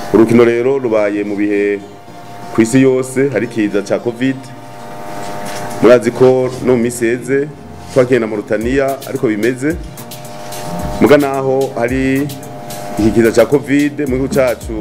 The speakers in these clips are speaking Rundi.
urukino rero rubaye mu bihe ku isi yose hari ikiza cya covid murazi ko no mu minsi iheze twakiye na Mauritania ariko bimeze muga naho hari iki kiza cya covid mu gihugu cyacu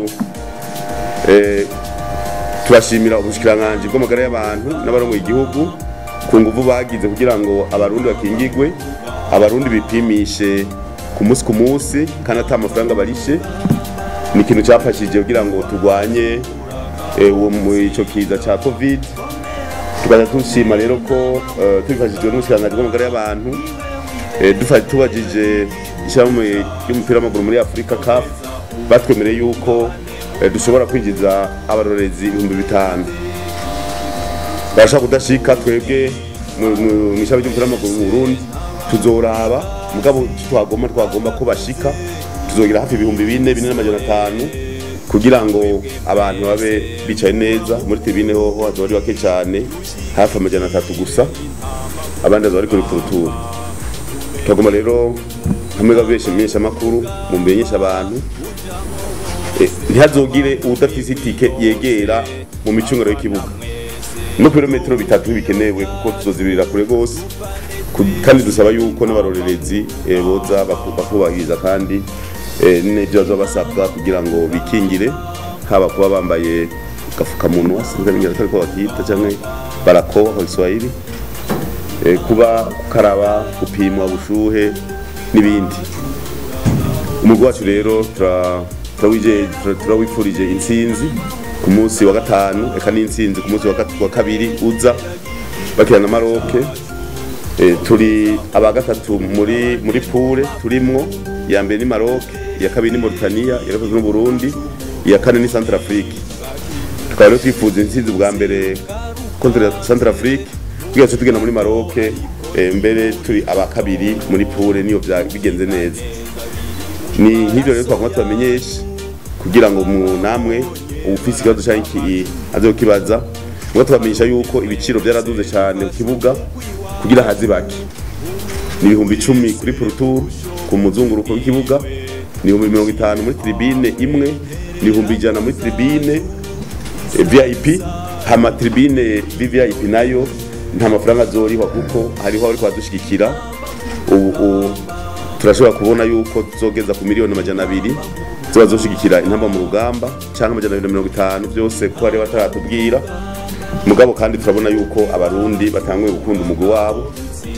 eh, turashimira ubushikiranganji bw'amagara y'abantu n'abarongoye igihugu ku nguvu bagize kugira ngo abarundi bakingigwe abarundi bipimishe ku munsi ku munsi kandi ata amafaranga barishe ni ikintu cyafashije kugira ngo turwanye eh, uwo mu ico kiza ca covid tukaza dushima rero ko eh, tubifashijwe n'ubushikiranganji bw'amagara y'abantu eh, dufa- tubajije ishyirahamwe ry'umupira w'amaguru muri afurika caf batwemereye yuko eh, dushobora kwinjiza abarorezi ibihumbi bitanu barashaka kudashika twebwe mu- mu- mw'ishami ry'umupira w'amaguru mu burundi tuzoraba mugabo twagomba twagomba ko bashika tuzogira hafi ibihumbi bine bine n'amajana atanu kugira ngo abantu babe bicaye neza muri tribune hoho hazoba ari bake cyane hafi amajana atatu gusa abandi bazoba bari kuri kurutura twagomba rero hamwe babeshe menyesha amakuru mu menyesha abantu Eh, ntihazogire udafise itike yegera mu micungano y'ikibuga no kilometero bitatu bikenewe kuko tuzozibirira kure gose Ku- kandi dusaba yuko n'abarorerezi eh, boza baku- bakubahiriza kandi eh, n'ivyo bazoba basabwa kugira ngo bikingire haba kuba bambaye gafukamunwa sinzamenyera atari ko bakita canke barakoa kwa Kiswahili eh, kuba gukaraba gupimwa ubushuhe n'ibindi umugwi wacu rero tura- turawije- tura- turawifurije intsinzi ku munsi wa gatanu eka n'intsinzi ku munsi wa gat- wa kabiri uza bakina na maroke Eh, turi aba gatatu muri muri pure turimwo iya mbere ni maroke iya kabiri ni mauritania iya gatatu ni burundi iya kane ni centre afrique tukaba rero twifuza intsinzi bwa mbere contre centre afrique tugira tuce tugenda muri maroke eh, mbere turi aba kabiri muri pure niyo bya- bigenze neza ni nk'ibyo rero twagomba tubamenyeshe kugira ngo mu namwe ufise ikibazo canke iki aze kukibaza ngo tubamenyesha yuko ibiciro byaraduze cyane ku kibuga kugira hazi bake ni ibihumbi icumi kuri purutur ku muzunguruko w'ikibuga ni ibihumbi mirongo itanu muri tribine imwe ni ibihumbi ijana muri tribine eh, vip hama tribine vvip nayo nta mafaranga azorihwa kuko hariho abariko badushigikira ubu ubu turashobora kubona yuko tuzogeza ku miliyoni amajana abiri ziba zoshigikira intamba mu rugamba cyangwa amajana abiri na mirongo itanu byose ko bari bataratubwira mugabo kandi turabona yuko abarundi batanguye gukunda umugwi wabo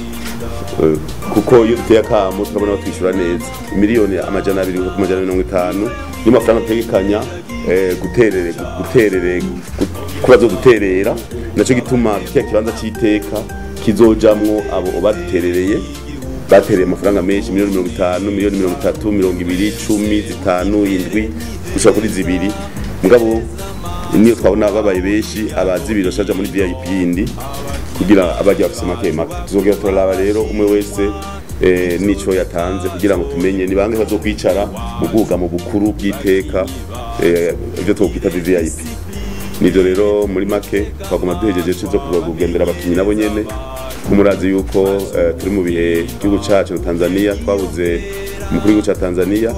Eh, kuko iyo duteye akamo turabona batwishyura neza miliyoni amajana abiri ku majana mirongo itanu niyo mafaranga dutegekanya eh, guterere guterere gu- ko bazoduterera nacyo gituma kiya kibanza cy'iteka kizojamwo abo baduterereye batereye amafaranga menshi miliyoni mirongo itanu miliyoni mirongo itatu mirongo ibiri cumi zitanu indwi gushika kuri zibiri mugabo niyo twabona babaye benshi abazibiri bashaja muri vip yindi kugira abajya bafise make make tuzongera turaraba rero umwe wese eh, nico yatanze kugira ngo tumenye ni bange bazokwicara mu bwugamo bukuru bw'iteka eh, ibyo twokwita vvip nivyo rero muri make twaguma duhejeje zo kugendera abakinyi nabo nyene kumurazi yuko eh, turi mu bihe igihugu cacu na Tanzania twabuze umukuru w'igihugu ca Tanzania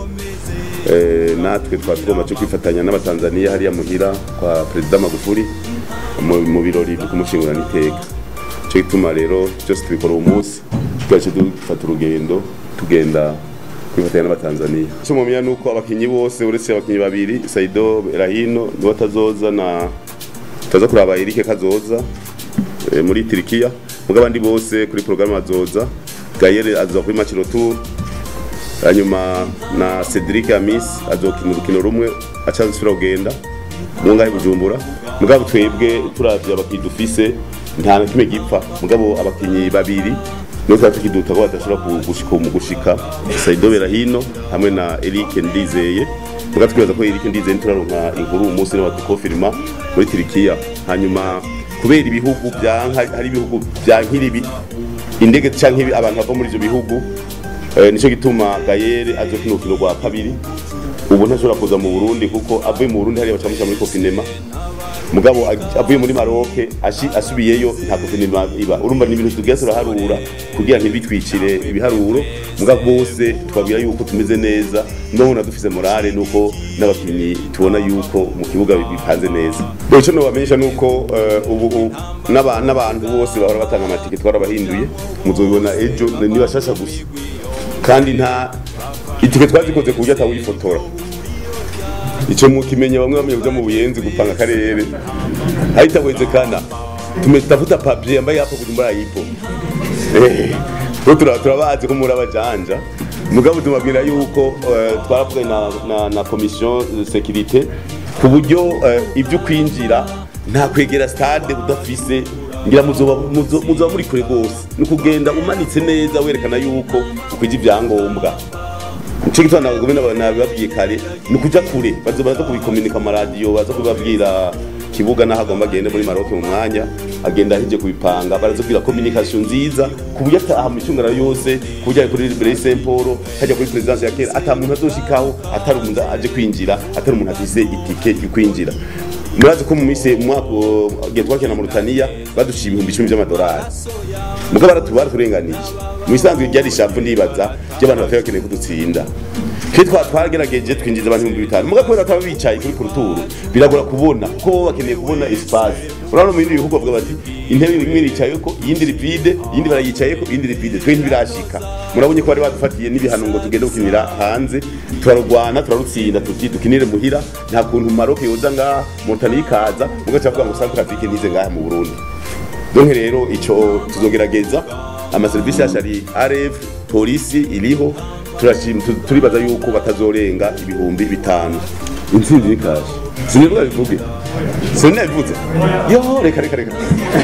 eh, natwe twari tugomba cyo kwifatanya n'abatanzania hariya muhira kwa perezida Magufuli mu mu birori byo kumushingurana iteka cyo gituma rero byose tubikora uwo munsi twaje dufata urugendo tugenda kwifatanya n'abatanzania cyo mumenya nuko abakinyi bose uretse abakinyi babiri Saido Rahino niwe atazoza na taza kuraba Eric Kazoza eh, muri Turikiya muga abandi bose kuri programme azoza Gaël azoza kuri match retour hanyuma na Cedric Amis azokina urukino rumwe acansubira kugenda mu ngahe Bujumbura mugabo twebwe turavye abakinyi dufise nta na kimwe gipfa mugabo abakinyi babiri niyo twari tukiduta ko badashobora ku- gushika mu gushika Saido Berahino hamwe na Eric Ndizeye muga twibaza ko Eric Ndizeye turaronka inkuru uyu munsi niba tukofirima muri Turikiya hanyuma kubera ibihugu byanka hari ibihugu byankiribi indege canke ibi- abantu bava muri ivyo bihugu eh, nico gituma Gayere azokina urukino rwa kabiri ubu ntashobora kuza mu Burundi kuko avuye mu Burundi hariya bacamusha muri Kofinema mugabo ag- avuye muri Maroc ashi- asubiyeyo nta guverinoma iba urumva ni ibintu tugiye turaharura kugira ntibitwicire ibiharuro mugabo bose twabwira yuko tumeze neza none dufise morale nuko n'abakinnyi tubona yuko mu kibuga bipanze neza icyo nobamenyesha nuko eh, ubu ubu n'aba- n'abantu bose bahora batanga amatike twarabahinduye muzobibona ejo ni bashasha gusa kandi nta itike twazikoze ku buryo atawifotora icyo mukimenya bamwe bamwe kuja mu buyenzi gupanga akarere haitawezekana tumetafuta pabye ambaye hapo kujumbura yipo Eh, ko tura- turabazi ko muri abajanja mugabo tumabwira yuko eh, twaravuga na, na, na commission de sécurité ku buryo eh, ibyo kwinjira nta kwegera stade udafise ngira muzoba muzo- muzoba muri kure rwose ni ukugenda umanitse neza werekana yuko ukwije ibyangombwa nicyo gituma nabagome nabibabwiye kare ni ukuja kure baza baza kubikominika amaradiyo baza kubibabwira kibuga n'aho agomba agende muri maroke mu mwanya agenda aheje kubipanga baraza kugira communication nziza ku buryo ataha mu micungano yose ku buryo ari kuri Brey Saint Paul hajya kuri presidence ya kera ata muntu azoshikaho atari umuntu aje kwinjira atari umuntu afise itike yo kwinjira murazi ko mu minsi mu mwaka gihe twakina mu Rutania baduciye ibihumbi icumi by'amadolari muga baratubara turenganije mu isanzwe ryari ishavu ndibaza ry'abantu batari bakeneye kudutsinda twe twa twagerageje twinjiza abantu ibihumbi bitanu muga kubera bataba bicaye kuri kuruturu biragora kubona kuko bo bakeneye kubona espace urabona mu bindi bihugu bavuga bati intebe imwe iricayeko iyindi ripide iyindi barayicayeko iyindi ripide twe ntibirashika murabonye ko bari badufatiye n'ibihano ngo tugende gukinira hanze turarwana turarutsinda tuti dukinire muhira nta kuntu maroke yoza ngaha motani ikaza mugaca bavuga ngo centre afrique ntize ngaha mu burundi donc rero ico tuzogerageza amaserivisi yacu ari rf polisi iriho turashim- tu- turibaza yuko batazorenga ibihumbi bitanu intsinzi ni kaje sinivuga bivuge sinabivuze yo reka reka reka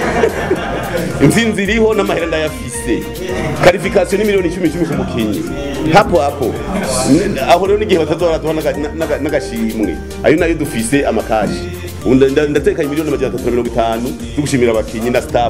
intsinzi iriho n'amahera ndayafise karifikasiyo ni miliyoni icumi icumi ku mukinyi hapo hapo N- aho rero n'igihe batazora duha n'aga- n'aga- n'agashimwe ayo nayo dufise amakashi Ubu nda- nda- ndatekanye miliyoni amajana atatu na mirongo itanu zo gushimira abakinyi na staff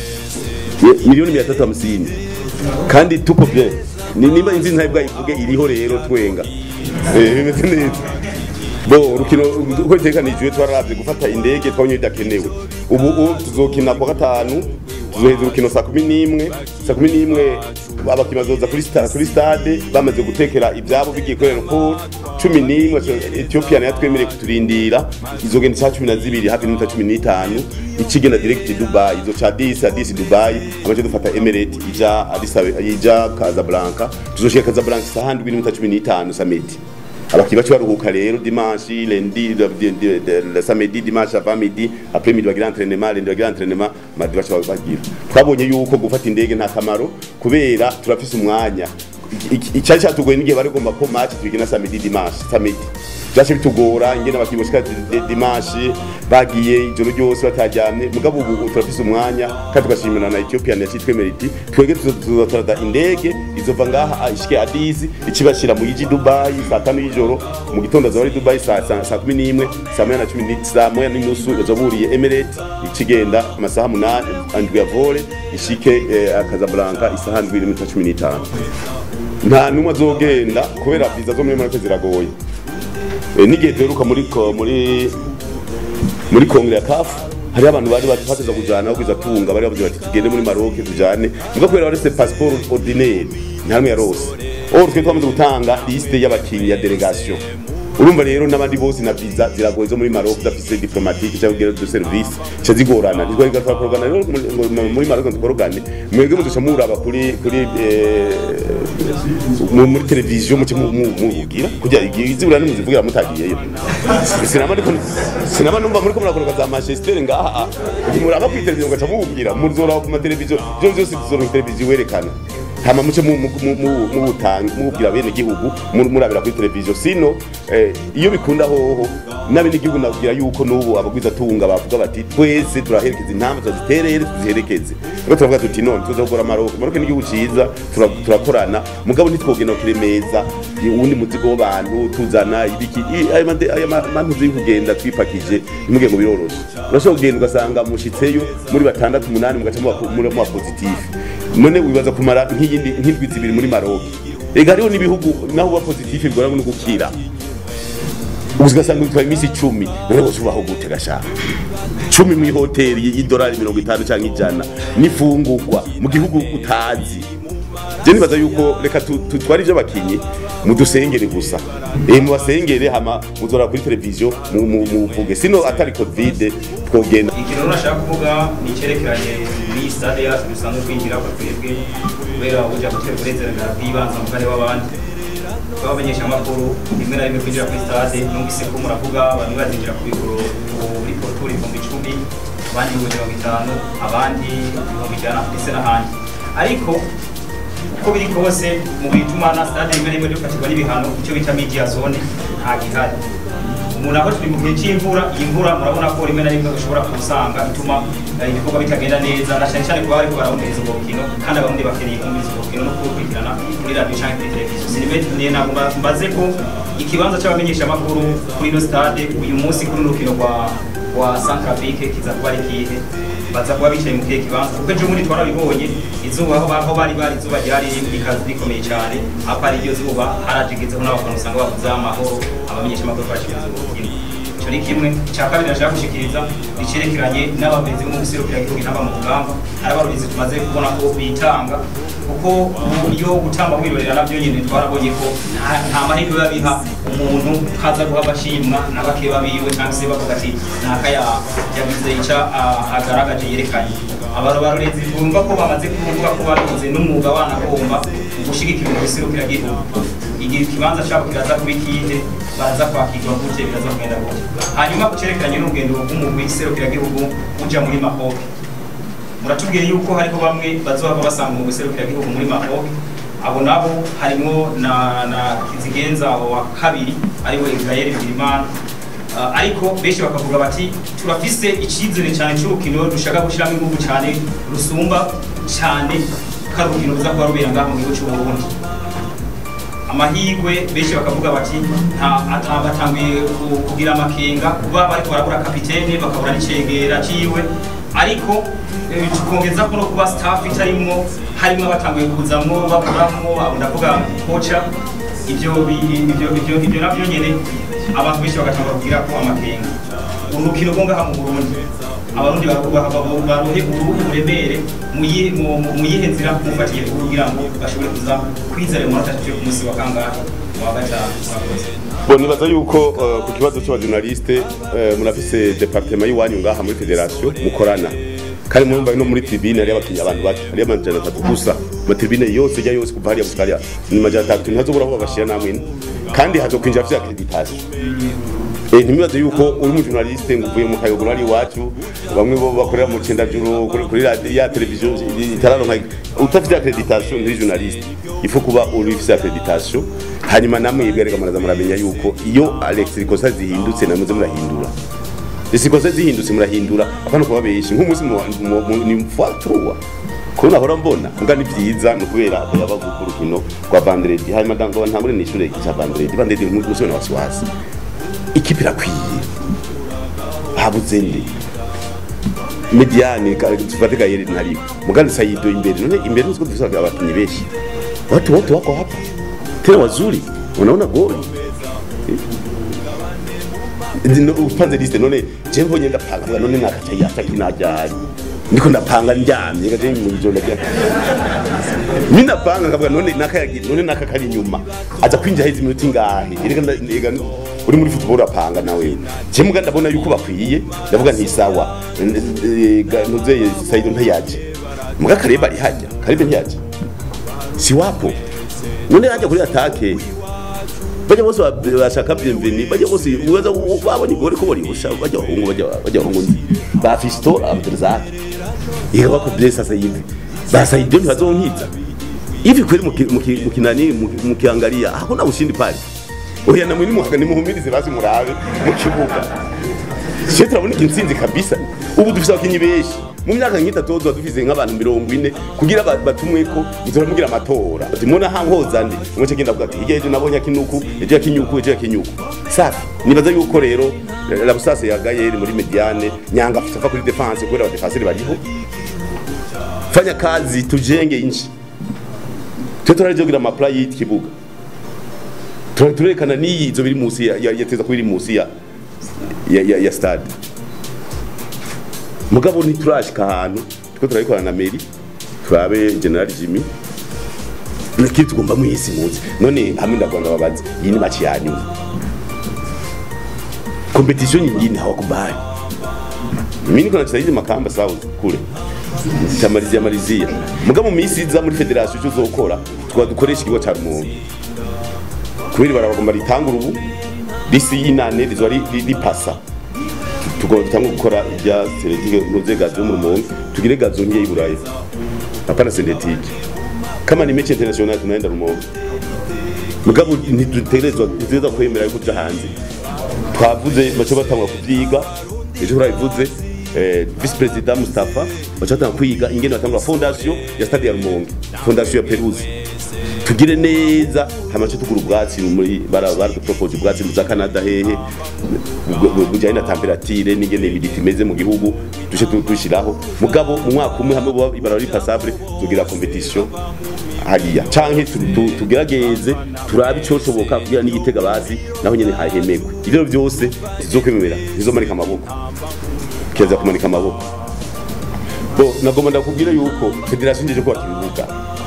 Ye- miliyoni mia tatu hamsini kandi tuko bien Ni- nimba inzi ntayo bwayivuge iriho rero twenga Eh, bimeze neza bo urukino uko itekanijwe twararavye gufata indege twabonye bidakenewe ubu ubu tuzokina kwa gatanu tuzoheza urukino saa kumi n'imwe saa kumi n'imwe abakinnyi bazoza kuri sta- kuri stade bamaze gutekera ibyabo bigiye kuri aeroport cumi n'imwe ethiopia nayo twemereye kuturindira izogenda saa cumi na zibiri hafi n'iminota cumi n'itanu ikigenda direct dubai izo ca disi adisi dubai amace dufata emirate ija Addis Abeba- ija casablanca tuzoshika casablanca isaha ndwi n'iminota cumi n'itanu samedi abakinnyi bacu baruhuka rero dimanche lundi le- le- le- le- le samedi dimanche avant midi après midi bagira entraînement lundi bagira entraînement mardi baca bagira twabonye yuko gufata indege nta kamaro kubera turafise umwanya Iki- icyari cyatugoye n'igihe bari gomba ko match tubigina samedi dimanche samedi byaje bitugora ingene abakinnyi bashika di- dimanche bagiye ijoro ryose batajyamye mugabo ubu turafise umwanya kandi tugashimira na Ethiopia na cyitwe iti twege tuzotorada indege izova ngaha ishike Addis ikibashira mu yiji Dubai saa tanu y'ijoro mu gitondo azaba ari Dubai saa saa saa kumi n'imwe saa moya na cumi ni saa moya n'inusu bazaburiye Emirates ikigenda amasaha munani andwi ya vole ishike eh, Casablanca isaha ndwi n'iminota cumi n'itanu nta numwe azogenda kubera viza zo muri Maroc ziragoye Eh, n'igihe duheruka muri ko- muri muri kongere ya kafu hariho abantu bari bateza kujana aho kwiza tunga bari bavuze bati tugende muri Maroc tujane muga kubera barese passeport ordinaire nta numwe yarose or twe twamaze gutanga liste y'abakinyi ya delegation urumva rero n'abandi bose na visa ziragoye zo muri Maroc udafise diplomatique cyangwa ugera de service cyo zigorana ntitwari gatwa porogana rero muri- ngo- muri Maroc tukorogane mwebwe mudusha muraba kuri kuri eh, mu- muri televiziyo muce mu- mu- muvugira kugira izibura nimuzivugira mutagiyeyo sinama ndiko sinama numva muri ko murakoroka za Manchester ngaha muraba kuri televiziyo ngaca muvugira muzora ku mateleviziyo byo byose tuzora ku televiziyo werekana hama muce mu- mu- mu- mu- mubutanga mubwira bene gihugu mu- murabira kuri televiziyo sino eh, iyo bikunda hoho n'abene gihugu nabwira yuko n'ubu abagwiza tunga bavuga bati twese turaherekeza intamba tuziterere tuziherekeze rero turavuga tuti none tuzokora Maroc Maroc ni igihugu ciza tura- turakorana mugabo ntitwogenda kuremeza uwundi muzigo w'abantu tuzana ibiki i- aya mande- aya ma- mantuzi yo kugenda twipakije ntimuge ngo biroroshe urashobora kugenda ugasanga mushitseyo muri batandatu umunani mugaca muba- muri muba positif none wibaza kumara nk'iyindi nk'indwi zibiri muri Maroc ega hariho n'ibihugu naho uba positif bigora no gukira ugasanga bitwaye iminsi icumi none bose ubaho gute gashaka cumi mu ihoteli y'idolari mirongo itanu cyangwa ijana n'ifungurwa mu gihugu utazi je nibaza yuko reka tu- tutware ivyo bakinyi mudusengere gusa eh mubasengere hama muzora kuri televiziyo mu- mu- muvuge sino atari covid twogenda ikintu nashaka kuvuga ni icyerekeranye n'iyi stade yacu dusanzwe twinjira ko twebwe kubera uburyo gutera uburenganzira bw'ibanze mu kane w'abandi babamenyesha amakuru rimwe na rimwe kwinjira kuri stade numvise ko muravuga bamwe bazinjira ku biguro kuri poroturi ibihumbi icumi abandi ibihumbi mirongo itanu abandi ibihumbi ijana ndetse n'ahandi ariko uko biri kose mu bituma na stade rimwe na rimwe dufatirwa n'ibihano icyo bita media zone nta gihari umuntu aho turi mu gihe cy'imvura iyi mvura murabona ko rimwe na rimwe ushobora kusanga ituma eh, ibikorwa bitagenda neza na cyane cyane kuba bariko barabumviriza ubwo bukino kandi abarundi bakeneye kumviriza ubwo bukino no kubukurikirana kuri radiyo cyangwa kuri televiziyo sinibetiye ntabwo mba- mbaze ko ikibanza cy'abamenyesha amakuru kuri ino stade uyu munsi kuri runo rukino rwa rwa Centrafrique kiza kuba ari kihe baza kuba bicaye mu kihe kibanza kuko ejo bundi twarabibonye izuba aho aho bari bari izuba ryari rikaze rikomeye cyane aho ari iryo zuba harajegezeho n'abantu usanga bavuze amahoro abamenyesha amakuru bashikiriza ubukino icyo ni kimwe icya kabiri nashaka gushikiriza icyerekeranye n'abagenzi bo mu guserukira igihugu intamba mu rugamba hari abarulizi tumaze kubona ko bitanga kuko ubu iyo gutamba kwirorera nabyo nyine twarabonye ko nta- nta mahirwe biba biha umuntu haza guha abashimwa na bakeba biwe cyangwa se bavuga ati ntaka ya- yagize icyo ah, agaragaje yerekanye abantu barorezi bumva ko bamaze kuvuga ko babigize n'umwuga wanagomba gushyigikira mu guserukira igihugu igihe ikibanza cyabo kiraza kuba ikihe baraza kwakirwa gute biraza kugenda gute hanyuma ku cyerekeranye n'urugendo rw'umugwi serukiragihugu uja muri mahoke muratubwiye yuko hariho bamwe bazohava basanga umugwi serukiragihugu muri mahoke abo nabo harimo na, na kizigenza wa kabiri ariwe israel bigirimana Uh, ariko benshi bakavuga bati turafise icyizere cyane cy'urukino dushaka gushyiramo ingufu cyane rusumba cyane ko ari urukino ruza kuba rubera ngaha mu gihugu cy'u Burundi amahirwe benshi bakavuga bati nta ata- batanguye ku- kugira amakenga kuba bariko barabura kapitene bakabura n'icegera ciwe ariko eh, tukongeza ko no kuba staff itarimwo harimo abatanguye kuzamwo baburamwo abo ndavuga koca ibyo bi- ibyo ibyo ibyo navyo nyene abantu benshi bagatangura kugira ko amakenga urukino rwo ngaha mu Burundi abarundi barohe uruhu buremere muyihe mu- mu- muyihe nzira mufatiye kugira ngo bashobore kuza kwizera mu manota yo ku munsi wa kangahe wa gatanu murakoze Bon, nibaza yuko uh, ku kibazo cy'abajournaliste uh, murafise departement y'iwanyu ngaha muri federation mukorana kandi murumva no muri tribune hari abakinnyi abantu bake hari amajana atatu gusa mu tribune yose ijya yose kuva hariya gushika hariya ni majana atatu ntihazobura aho babashira namwe ine kandi hazokwinjira afite accreditation Eh, ntibibaze yuko uri mu journaliste ngo uvuye mu kayogoro ari iwacu bamwe bo bakorera mu cendajuru kuri kuri radio ya televiziyo itararonka utafite accreditation ntiri journaliste ifo kuba uri ufite accreditation hanyuma namwe yibwereka muraza muramenya yuko iyo Alex ikosa zihindutse namuze murahindura isi ikosa zihindutse murahindura apana kuba benshi nk'umunsi mu- mu- mu- ni mfatruwa ko nahora mbona mbwa ni byiza ni ukubera ko yaba ku rukino rwa Vendredi hanyuma ndangwa ntangure nishure cya Vendredi Vendredi ni umunsi wa wasiwasi ikipe irakwiye habuze nde mediani tufate gayeri ntari mugandi sayido imbere none imbere nuziko dufise abakinnyi benshi watu wote wako hapa tena wazuri unaona goli Ndio, upanze liste none je mbonye ndapanga vuga none nakaca yata kinajari ndiko ndapanga ndyamye gaje mu ijoro rya mimi ndapanga ngavuga none nakayagi none nakakari nyuma aza kwinjira hizi minota ingahe erega ndega uri muri football urapanga nawe je muga ndabona yuko bakwiye ndavuga nti sawa nuzeye Saido ntayaje muga kareba ari hajya karebe ntiyaje si wapo none hajya kuri atake bajya bose ba- bashaka bienveni bajya bose uweza babonye gore ko bari busha bajya bahungu bajya bajya bahungu nzi ba Fisto Abdulrazak yega bako bless sasa hivi basa ibyo ntibazonkiza hivi kweli muki- muki- mukinani muki- mukiangalia hakuna ushindi pale oya na mwini muhaga nimuhumirize basi murabe mu kibuga sio turabona intsinzi kabisa ubu dufise abakinyi benshi mu myaka nk'itatu tuba dufise nk'abantu mirongo ine kugira ba- batumweko nzora mugira amatora ati mubona hankoza ndi umwe cyo genda avuga ati hirya ejo nabonye akinuku ejo yakinyuku ejo yakinyuku safi nibaza yuko rero la busase ya Gayeri muri mediane nyanga afite kuri defense kubera abadefenseri bariho fanya kazi tujenge inchi twe turaje kugira amapla y'ikibuga Tura- turerekana n'iyi izo biri munsi ya ya- yateza kuba iri munsi ya ya, ya, ya stade mugabo ntiturashika ahantu tuko turabikorana na meri turabe general jimmy nakiri tugomba mwisi muzi none hamwe ndagwanga babaza iyi ni match ya nyuma competition nyingine hawakubali mimi niko nacheza hizi makamba south kule chamalizia malizia mugabo mu minsi iza muri federation cyo zokora tukaba dukoresha ikigo ca rumonge kubera barabagomba ritangura ubu risi y'inane rizoba ri- ri- ripasa tugomba dutanga gukora ibya seletike nuze gazo yo mu rumonge tugire gazo nke y'iburayi hapana synthetique kama ni mechi international tunaenda rumonge mugabo ntitutegerezwa ntitutegerezwa kwemera yuko uja hanze twavuze baca batangura kuvyiga ejo turabivuze eh, vice president Mustafa baca batangura kwiga ingene batangura fondation ya stade ya Rumonge fondation ya Peruzi tugire neza hamace tugura ubwatsi muri bara bara propose ubwatsi mu za Canada hehe bujyanye na temperature n'ingene imiditi imeze mu gihugu dushe tushiraho mugabo mu mwaka umwe hamwe bo ibara ari passable tugira competition hariya canke tu- tu- tugerageze turabe icoshoboka kugira n'igitega bazi naho nyene hahemegwe ivyo byose tizokwemera tizomanika amaboko kiza kumanika amaboko bo nagomba ndakubwira yuko federation njeje kubaka ibibuga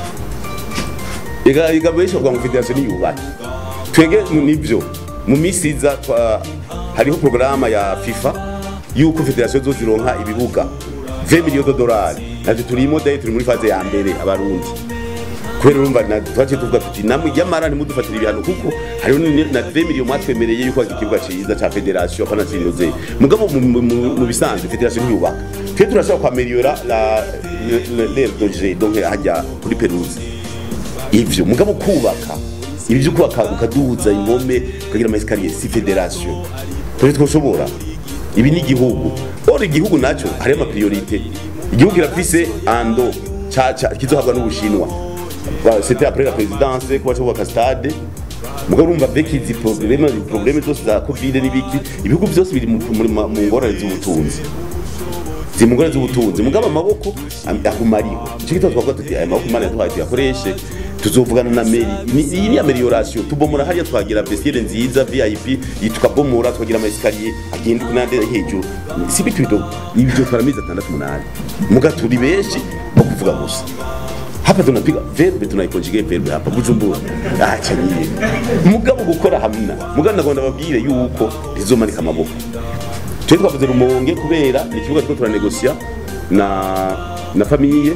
ega ega benshi bavuga ngo federation niyubake twege mu- nivyo mu misi iza twa- hariho porogaramu ya fifa yuko federation zozironka ibibuga 20 millions de dollars navyo turimo dayi turi muri faze ya mbere abarundi kubera urumva na twaciye tuvuga tuti namwe yamara ntimudufatire ibihano kuko hariho ni- na 20 millions mwatwemereye yuko hari ikibuga ciza ca federation apana zinoze mugabo mu- mu- mu mu bisanzwe federation ntiyubaka twe turashaka kwameliora la l'air de jeu donc hajya kuri peruzi ivyo mugabo kubaka ibi byo kubaka ukaduza impome ukagira ama escalier si federation twe twoshobora ibi ni igihugu ora igihugu naco hari ama priorite igihugu kirafise ando caca kizohabwa n'ubushinwa Ba- c'était après la présidence ko baca kubaka stade mugabo urumva avec izi problème izi problème zose za covid n'ibiki ibihugu byose biri mu muri- mu ngorane z'ubutunzi ziri mu ngorane z'ubutunzi mugabo amaboko am- aguma ariho icyo gitabo twavuga tuti aya maboko imana yaduhaye tuyakoreshe tuzovugana na meri Ni- iyi ni amelioration tubomora hariya twagira vestiaire nziza vip iyi tukabomora tukagira ama escalier agenda kunande hejuru si bitu bidogo ibyo twara amezi atandatu umunani muga turi benshi bo kuvuga gusa hapa tunapiga verbe tunaikonjige verbe hapa bujumbura acha nyie mugabo gukora hamna mugabo ndagomba babwire yuko rizomanika amaboko twe twavuze rumonge kubera ni ikibuga turiko turanegosia na na famiye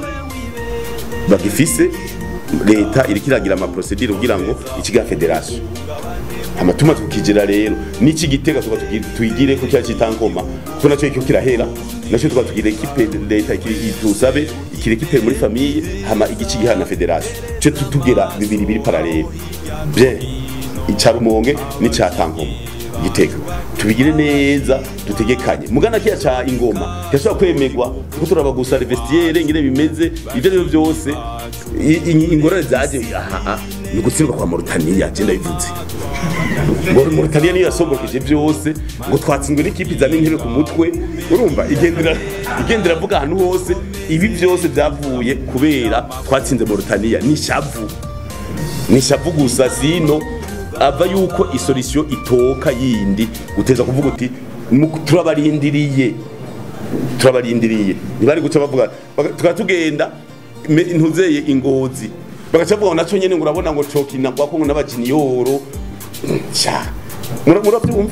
bagifise leta iriko iragira amaprocedure kugira ngo ikiga federation amatuma tukijira rero n'iki gitega tuba tuyigire ko cya citankoma ko nacyo cyo kirahera nacyo tuba tugira ekipe leta iki- tusabe ikire ekipe muri famille hama igici gihana federation cyo tutugera bibiri biri parallel bien ica rumonge n'ica tankoma gitega tubigire neza dutegekanye mugana kiya ca ingoma kirashobora kwemegwa kuko turaba gusa vestiaire ingene bimeze ivyo rero byose i- i- ingorane zaje aha aha, ni ugutsindwa kwa Mauritania je ndabivuze ngo Mauritania niyo yasombokeje byose ngo twatsinzwe n'ikipe izana intebe ku mutwe urumva igendera igendera avuga ahantu hose ibi byose byavuye kubera twatsinze Mauritania ni shavu ni shavu gusa sino ava yuko isolisiyo itoka yindi uteza kuvuga uti "Mu- turabarindiriye turabarindiriye ntibari guca bavuga baga- tukaba tugenda me- ntuzeye ingozi bagaca bavuga ngo naco nyene ngo urabona ngo cokina kwako ngo n'abajiniyoro ca Mura- muravyumva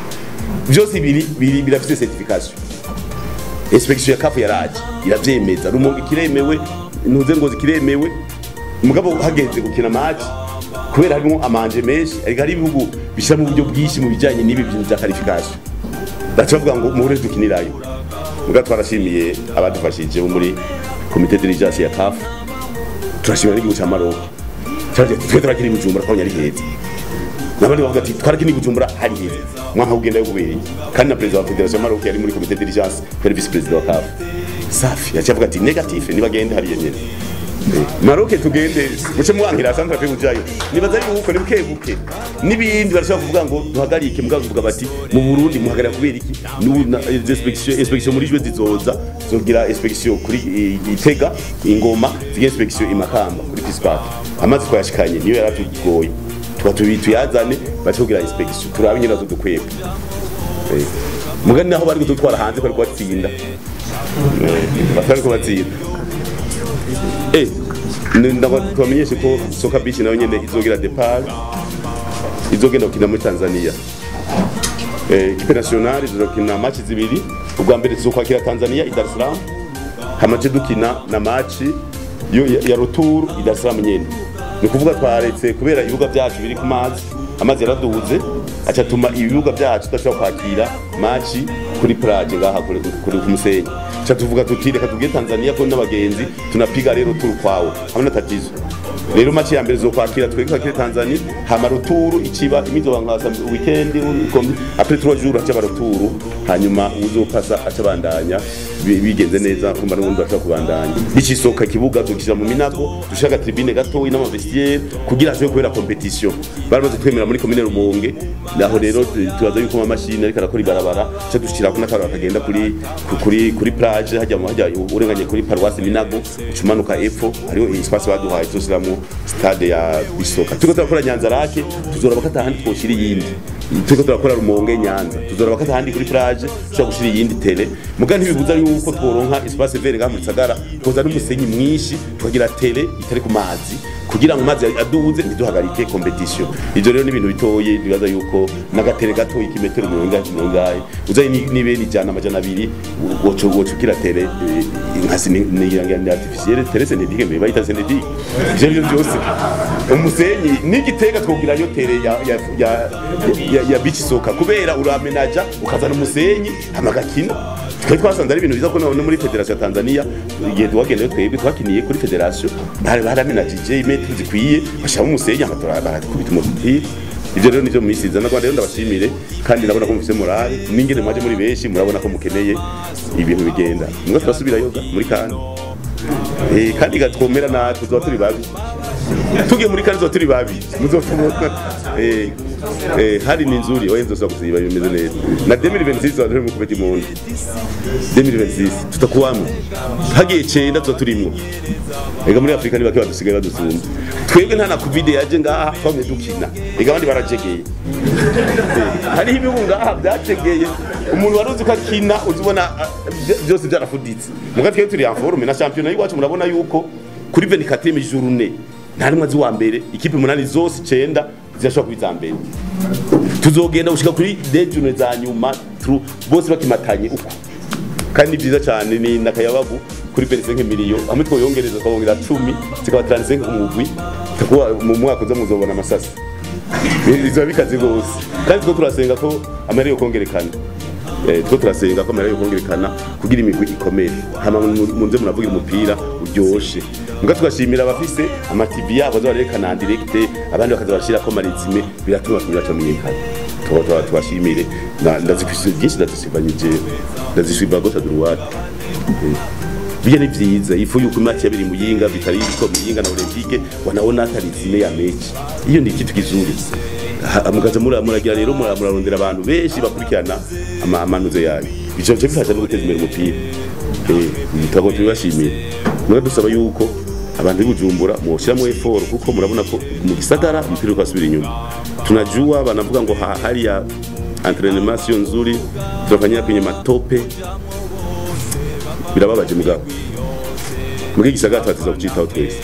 vyose biri biri birafise certification inspection ya kafu yaraje iravyemeza rumonge kiremewe ntuze ngozi kiremewe mugabo hageze gukina match kubera harimo amanje menshi ariko hari ibihugu bishyira mu buryo bwinshi mu bijyanye n'ibi bintu bya qualification baca bavuga ngo muhure dukinirayo mugabo twarashimiye abadufashije bo muri komite dirigence ya kafu turashimira n'igihugu cya Maroc cyaje twe turakiri bujumbura twabonye ari heza nabandi bavuga ati twarakini bujumbura hari heza mwaka ugenda yububereye kandi na perezida wa federation ya Maroc yari muri komite dirigence yari vice president wa kafu safi yaciye avuga ati negative nibagende hariya nyene Eh, Maroc tugende muce mwankira santra pe kujayo nibaza yuko ni buke buke nibindi barashaka kuvuga ngo duhagarike mugabo kuvuga bati mu Burundi muhagarara kubera iki n'ubu na- eh, inspection inspection muri jwe zizoza zogira inspection kuri eh, Itega ingoma zigira inspection imakamba kuri Pispac amazi twashikanye niyo yaratugoye tuba tubi tuyazane bace kugira inspection turabe nyine nazo dukwega Eh, mugani naho bari kudutwara hanze bari kubatsinda bari kubatsinda eh ni- ndaba tubamenyeshe ko soka beach nayo nyene izogira depart izogenda gukina muri Tanzania eh ikipe nationale izokina match zibiri ubwa mbere tuzokwakira Tanzania i Dar es Salaam hamaze dukina na match yo ya, ya retour i Dar es Salaam nyene ni kuvuga twaretse kubera ibibuga byacu biri ku mazi amazi yaraduze aca tuma ibibuga byacu tudashobora kwakira match kuri plage ngaha kuri kuri ku musenyi aca tuvuga tuti reka tubwiye Tanzania ko n'abagenzi tunapiga rero tour kwawo hamwe na tatizo rero match ya mbere zo kwakira twebwe kwakira Tanzania hama ruturu ikiba imizo bankasa weekend ukombi après 3 jours acha baruturu hanyuma uzopasa acha bandanya bi- bigenze neza kumba n'ubundi bashaka kubandanya ikisoka kibuga dukira mu minago dushaka tribune gato ina vestiaire kugira ashobore kubera competition baramaze twemera muri commune Rumonge naho rero tubaza yuko amamashini ariko arakora ibarabara cyo dushira ko n'akaro kagenda kuri kuri kuri plage hajya mu hajya urenganye kuri paroisse Minago ucumanuka epfo hariho espace baduhaye tusiramwo stade ya Bisoka tuko turakora Nyanza rake tuzora bakata handi twoshira iyindi tuko turakora Rumonge Nyanza tuzora bakata handi kuri plage tushobora gushira iyindi tele muga ntibibuza yuko tworonka espace vert ngaha mu Gisagara koza n'umusenyi mwinshi tukagira tele itari ku mazi kugira ngo mazi aduze ntiduhagarike competition ivyo rero ni ibintu bitoye bibaza yuko n'agatere gato ikimetero mirongo ingahe mirongo ingahe uzaye ni- nibe ni jana amajana abiri woco woco kira tere eh, nkasi ni ni ni artificielle tere synthétique mais bayita synthétique ivyo rero byose umusenyi n'igitega twogirayo tere ya ya ya, ya, ya beach soccer kubera uramenaja ukazana umusenyi hamagakina twari twasanze ari ibintu biza ko no muri federation ya Tanzania igihe tuwagendeyo twebwe twakiniye kuri federation bari baramenajije imetero zikwiye bashiramo umusenyi amatora barakubita umupira ivyo rero nivyo mwisiza na rero ndabashimire kandi ndabona ko mufise morale n'ingene mwaje muri benshi murabona ko mukeneye ibintu bigenda mwe turasubira yoga muri kandi eh kandi gatwomera natwe tuzoba turi babi tugiye muri kandi tuzoba turi babi muzofumona eh eh hari ni nzuri oye nzosa kuziba bimeze neza na 2026 tuzoba mu kubeti mu 2026 tutakuwamo hagiye cenda tuzoba turimwo ega muri Afrika ni bake badusigaye badusumba twebwe nta na covid yaje ngaha twamye dukina ega abandi barajegeye hariho ibihugu ngaha byategeye umuntu wari uzi ko akina uzibona ah, vy- byose byarafuditse muga twebwe turi en forme na championnat y'iwacu murabona yuko kuri 24 journée nta rimwe azi wa mbere ikipe umunani zose icenda zirashobora kuba iza mbere tuzogenda gushika kuri dejune za nyuma tru- bose bakimatanye uko kandi ni byiza cyane ni nakayabagu kuri 25 miliyo hamwe twoyongereza twabongera 10 zikaba 35 ku mugwi takuba mu mwaka uza muzobona amasasi bizoba bikaze rwose kandi two turasenga ko amahera yo kongerekana Eh, two turasenga ko amahera yo kongerekana kugira imigwi ikomere hama mu- munze muravugira umupira uryoshe muga tugashimira abafise amativi yabo aza barerekana en direct abandi bakaza barashirako marizime biratuma abakinyi bacu bamenyekana tuba tuba tubashimire Na- ndazifise byinshi ndazisibanyije ndazisiba gose droite Bia ni vyiza ifu yuko match yabiri muyinga vitari ko muyinga na olympique wanaona hata rizime ya mechi hiyo ni kitu kizuri Ha- mukaza mura muragira rero mura- murarondera abantu benshi bakurikirana ama- amanuze yayo ico cyo bifasha no guteza imbere umupira eh tutago tubashimira mura dusaba yuko abantu b'Ubujumbura mwoshiramo effort kuko murabona ko mu gisagara umupira uko asubira inyuma tunajua banavuga ngo ha- hali ya entraînement sio nzuri tunafanyia kwenye matope birababaje mugabo muri gisagara twatiza kucitaho twese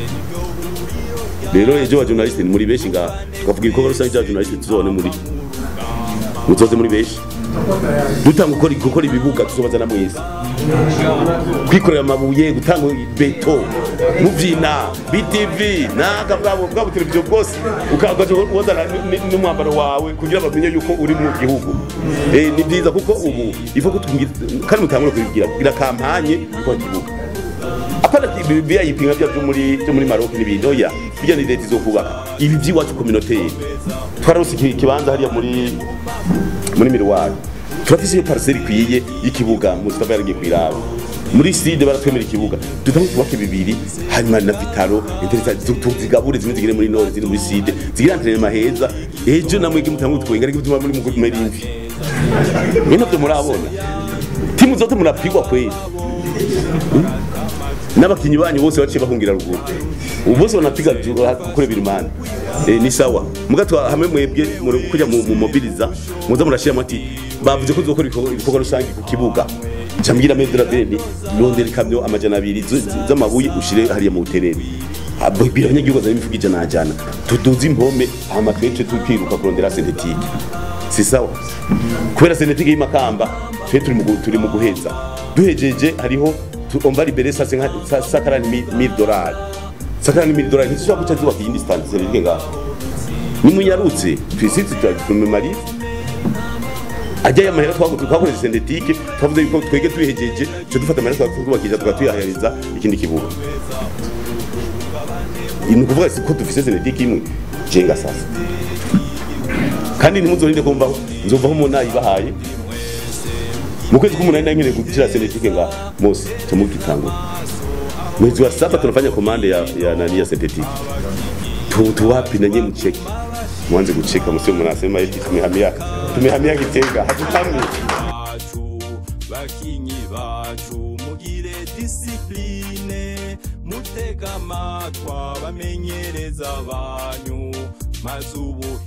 rero ejo wa journaliste ni muri benshi ngaha tukavuga ibikorwa rusange bya journaliste tuzobone muri muzoze muri benshi dutanga gukora gukora ibibuga tuzobazana mwese kwikorera amabuye gutanga beto muvyina btv naga bwabo bwabo televiziyo bwose ukagaje wazana n'umwambaro wawe kugira bamenye yuko uri mu gihugu eh ni byiza kuko ubu ivo kutungira kandi mutangura kubigira gira kampanye ko kibuga apana bibia yipinga bya byo muri byo muri Maroc n'ibindi oya bijya ni leta izokubaka ibi by'iwacu communautaire twarose iki kibanza hariya muri muri miruwari turafise iyo parcelle ikwiye y'ikibuga Mustafa yaragiye kwiraba muri side baratwemera ikibuga dutange tubake bibiri hanyuma na vitaro tuzigabure zimwe zigire muri nord ziri muri side zigire entraînement heza ejo namwe ki mutangu twenga ariko bituma muri mu merimvi mwene byo murabona timu zote murapigwa kweli n'abakinyi banyu bose baciye bahungira ruguru ubu bose banapiga gukora ibirumani eh, ni sawa mugatwa hamwe mwebwe muri kujya mu mu mobiliza muza murashiramo ati bavuze ko zokora ibikorwa ibikorwa rusange ku kibuga cambwira medra bene rondera ikamyo amajana abiri z- z- z'amabuye ushire hariya mu buterere abwira abanyagihugu azana imifuko ijana ajana tuduze impome hama twece tukiruka kurondera sentetike si sawa kubera sentetike y'imakamba twe turi mu gu- turi mu guheza duhejeje hariho tu- on va libérer ça sakarani mille dollars sakarani mille dollars ntishobora guca zubaka iyindi stand sentetike ngaho nimunyarutse twisitse tumemarize ajya amahera twaguze twakoresheje sentetike twavuze yuko twege tubihejeje cyo dufata amahera twakubakisha tugatuyahariza ikindi kibuga ni ukuvuga si ko dufise sentetike imwe jenga sasa kandi ntimuzorinde kumvaho nzovaho umuntu nayibahaye mu kwezi k'umunani nari nkeneye gushyira sentetike nga mose tumugitangura mwezi wa saba tunafanya komande ya, ya nani ya sentetike tu, tuwapi na nyie mcheke mwanze kucheka msio mnasema eti tumehamia tumehamia Gitega hatutamwi bacu bakinyi bacu mugire disipline mutega amatwa bamenyereza banyu maze ubu